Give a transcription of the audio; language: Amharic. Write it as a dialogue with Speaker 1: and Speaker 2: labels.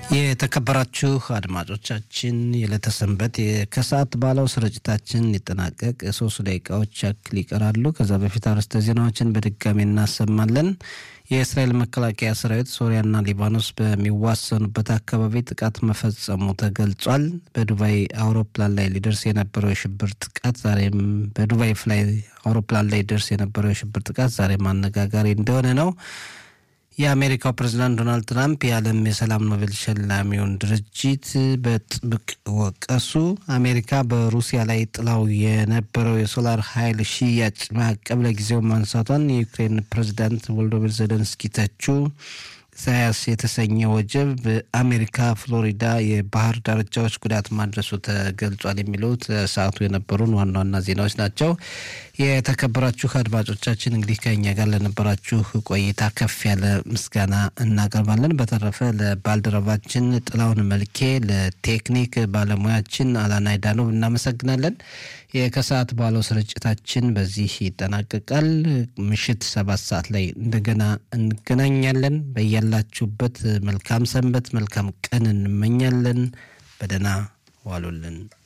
Speaker 1: የተከበራችሁ አድማጮቻችን የዕለተ ሰንበት ከሰዓት ባለው ስርጭታችን ሊጠናቀቅ ሶስት ደቂቃዎች ያክል ይቀራሉ። ከዛ በፊት አርዕስተ ዜናዎችን በድጋሚ እናሰማለን። የእስራኤል መከላከያ ሰራዊት ሶሪያና ሊባኖስ በሚዋሰኑበት አካባቢ ጥቃት መፈጸሙ ተገልጿል። በዱባይ አውሮፕላን ላይ ሊደርስ የነበረው የሽብር ጥቃት ዛሬም በዱባይ ፍላይ አውሮፕላን ላይ ሊደርስ የነበረው የሽብር ጥቃት ዛሬም አነጋጋሪ እንደሆነ ነው። የአሜሪካው ፕሬዚዳንት ዶናልድ ትራምፕ የዓለም የሰላም ኖቤል ሸላሚውን ድርጅት በጥብቅ ወቀሱ። አሜሪካ በሩሲያ ላይ ጥላው የነበረው የሶላር ኃይል ሽያጭ ማዕቀብ ለጊዜው ማንሳቷን የዩክሬን ፕሬዚዳንት ቮሎዶሚር ዘለንስኪ ተቹ። ኢሳያስ የተሰኘ ወጀብ በአሜሪካ ፍሎሪዳ የባህር ዳርቻዎች ጉዳት ማድረሱ ተገልጿል። የሚሉት ሰዓቱ የነበሩን ዋና ዋና ዜናዎች ናቸው። የተከበራችሁ አድማጮቻችን እንግዲህ ከኛ ጋር ለነበራችሁ ቆይታ ከፍ ያለ ምስጋና እናቀርባለን። በተረፈ ለባልደረባችን ጥላውን መልኬ፣ ለቴክኒክ ባለሙያችን አላናይ ዳኖብ እናመሰግናለን። ከሰዓት በኋላው ስርጭታችን በዚህ ይጠናቀቃል። ምሽት ሰባት ሰዓት ላይ እንደገና እንገናኛለን። በያላችሁበት መልካም ሰንበት፣ መልካም ቀን እንመኛለን። በደህና ዋሉልን።